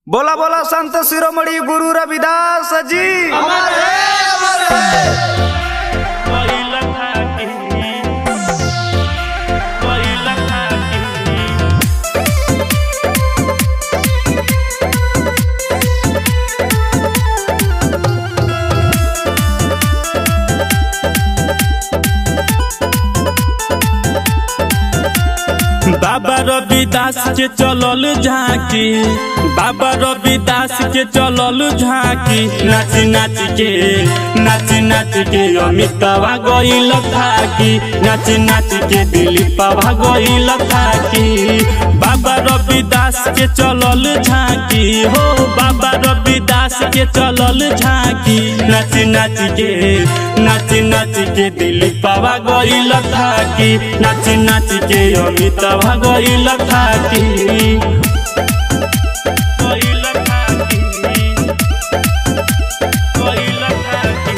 बोला बोला संत शिरोमणि गुरु रविदास जी बाबा रविदास के चलल झांकी बाबा रविदास के चलल झांकी नाच नाच के नाच नाच के अमिताभा गईल थाकी नाच नाच के दिलीपा गईल थाकी बाबा रविदास के चलल झांकी हो बाबा रविदास के चलल झांकी नाच नाच के नाच नाच के दिलीपा गईल थाकी नाच नाच के अमिताभा गईल थाकी गईल थाकी गईल थाकी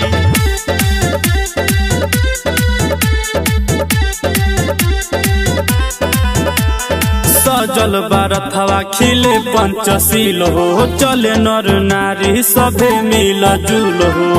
सजल बारथवा खिले पंचशील हो चले नर नारी सभे मिल जुल हो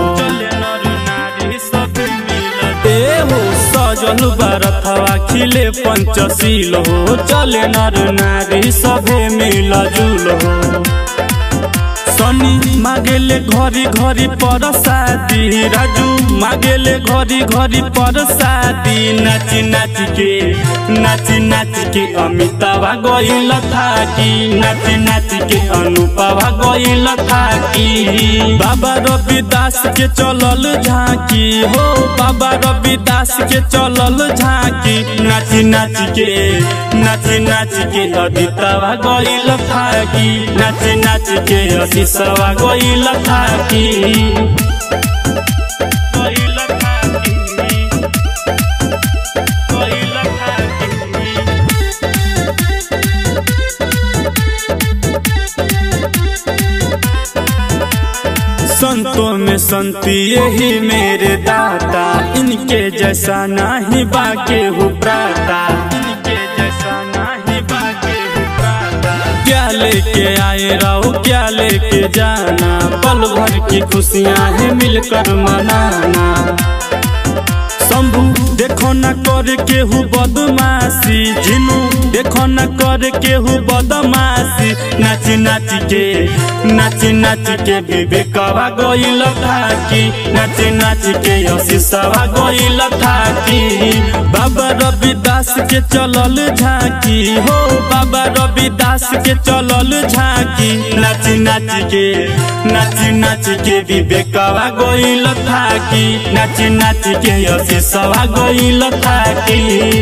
ए हो सजल बारथवा खिले पंचशील हो चले नर नारी सभे मिल जुल हो सनी मागेले घरी घरी पर शादी राजू मागेले घरी घरी पर शादी नाच नाच के नाच नाच के अमिताभा गईल थाकी नाच नाच के अनुपमा गईल थाकी बाबा रविदास के चलल झांकी हो बाबा रविदास के चलल झांकी नाच नाच के नाच नाच के अदितावा गईल थाकी नाच नाच के अशीषवा गईल थाकी गईल थाकी गईल थाकी संतों में संती यही मेरे दाता इनके जैसा नहीं बाके हो प्राता इनके जैसा नहीं बाके हो प्राता क्या लेके आए रहो क्या लेके जाना पल भर की खुशियां हैं मिलकर मनाना शंभू देखो न कर केहू बदमाशी झिनू देखो न कर केहू बदमाशी नाच नाच के नाच नाच के विवेकवा गईल थाकी नाच नाच के यशीषवा गईल थाकी बाबा रविदास के चलल झांकी हो बाबा रविदास के चलल झांकी नाच नाच के नाच नाच के विवेकवा गईल थाकी नाच नाच के यशीषवा गईल थाकी